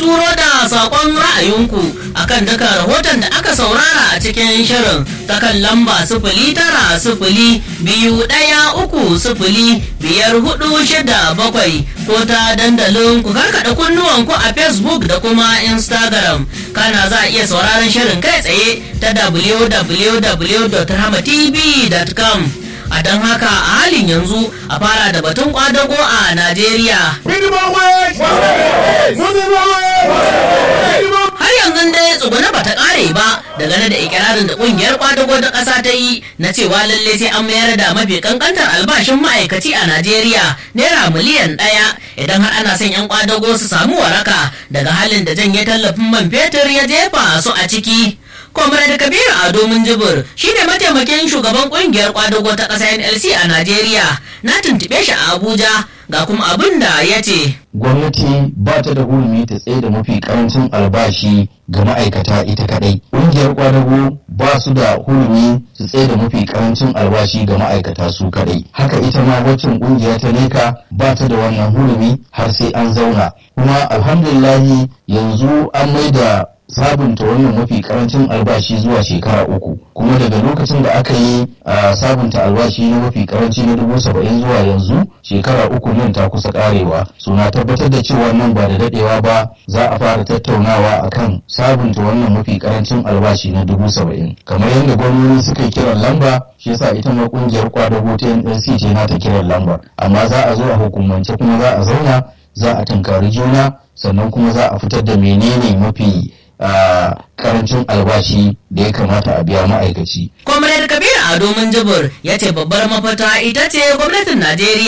turo da sakon ra'ayinku akan duka rahoton da aka saurara a cikin shirin ta kan lamba sifili tara sifili biyu ɗaya uku sifili biyar hudu shida bakwai ko ta dandalin ku karkaɗa kunnuwanku a facebook da kuma instagram kana za a iya sauraron shirin kai tsaye ta www.ramatv.com a don haka a halin yanzu a fara da batun kwadago a najeriya har yanzu dai tsuguna ba ta kare ba dangane da ikirarin da kungiyar kwadago ta kasa ta yi na cewa lalle sai an mayar da mafi kankantar albashin ma'aikaci a najeriya naira miliyan ɗaya idan har ana son yan kwadago su samu waraka daga halin da janye tallafin man fetur ya jefa su a ciki Comrade Kabiru Ado Minjibir shi ne mataimakin shugaban kungiyar kwadago ta ƙasa NLC a Najeriya na tuntuɓe shi a Abuja ga kuma abin da ya ce. Gwamnati ba ta da hurumi ta tsaye da mafi karancin albashi ga ma'aikata ita kadai. Ƙungiyar kwadago ba su da hurumi su tsaye da mafi karancin albashi ga ma'aikata su kadai. Haka ita ma waccan ƙungiya ta leka ba ta da wannan hurumi har sai an zauna. Kuma alhamdulillahi yanzu an mai da sabunta wannan mafi karancin albashi zuwa shekara uku kuma daga lokacin da aka yi a sabunta albashi na mafi karanci na dubu saba'in zuwa yanzu shekara uku nan ta kusa karewa suna tabbatar da cewa nan ba da dadewa ba za a fara tattaunawa akan sabunta wannan mafi karancin albashi na dubu saba'in kamar yadda gwamnati suka yi kiran lamba shi yasa ita ma kungiyar kwadago ta nlc ce na ta kiran lambar amma za a zo a hukumance kuma za a zauna za a tunkari juna sannan kuma za a fitar da menene mafi a karancin albashi da ya kamata a biya ma'aikaci. Comrade Kabir Ado Minjibir ya ce babbar mafata ita ce gwamnatin Najeriya